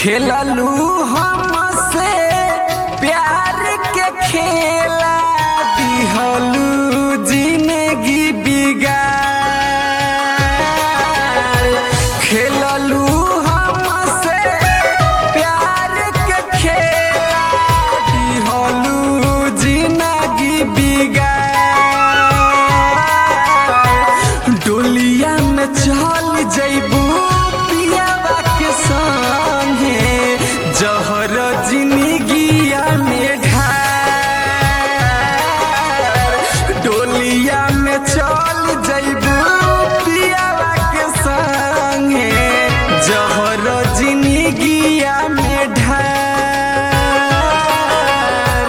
खेललू हमसे प्यार के खेला दिहलू जिंदगी बिगाड़ खेललू हमसे प्यार के खेला दिहलू जिंदगी बिगाड़ डोलिया में चल जइबू पियावा के संगे जहर जिंदगिया में ढार डोलिया में चल जइबू पियावा के संगे जहर जिंदगिया में ढार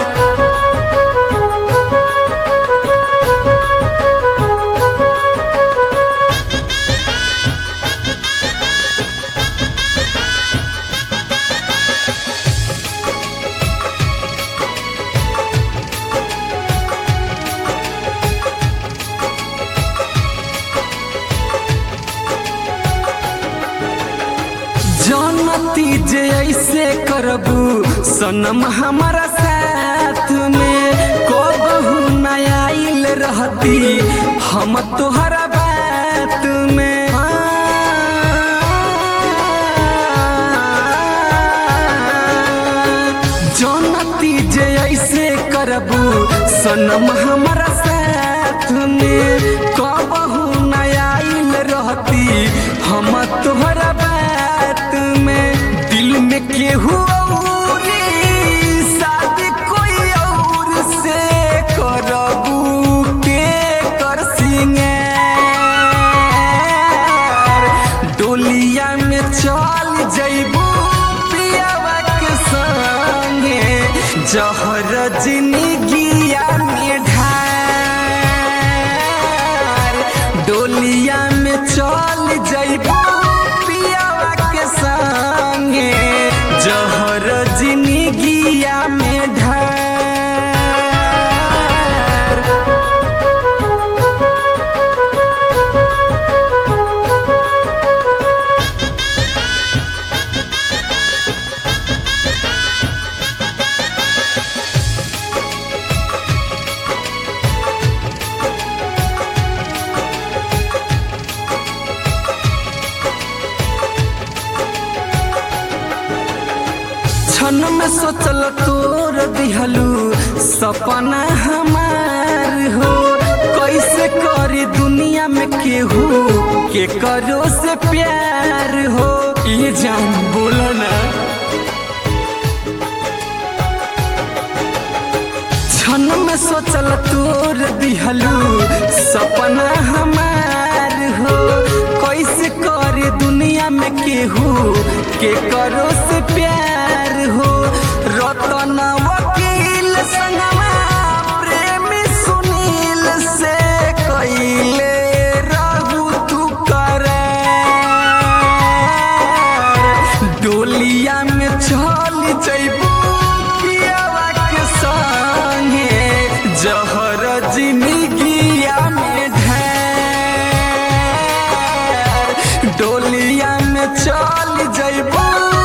जानती जे ऐसे करबू सनम हमारा साथ में कबहू न आइल रहती हम तोहरा बात में जानती जे ऐसे करबू सनम हमारा साथ में कबहू न आइल रहती हम तोहरा बात में दिल में केहू औरी शादी कोई और से करबू के कर सिंगार डोलिया में चल जइबू पियावा के संगे जहर जिंदगिया में ढार डोलिया में चल जइबू पियावा के संगे जहर जिंदगिया में ढार क्षण में सोचल तोर दिहलू सपना हमार हो कैसे करी दुनिया में केहू के करो से प्यार हो ये जान बोलो ना क्षण में सोचल तोर दिहलू सपना हमार हो कैसे करे दुनिया में केहू के करो से प्यार हो रतन वकील संगमा प्रेमी सुनील से कैले रहू तू करे डोलिया में चल जइबू पियावा के संगे जहर जिंदगिया में ढार डोलिया में चल जइबू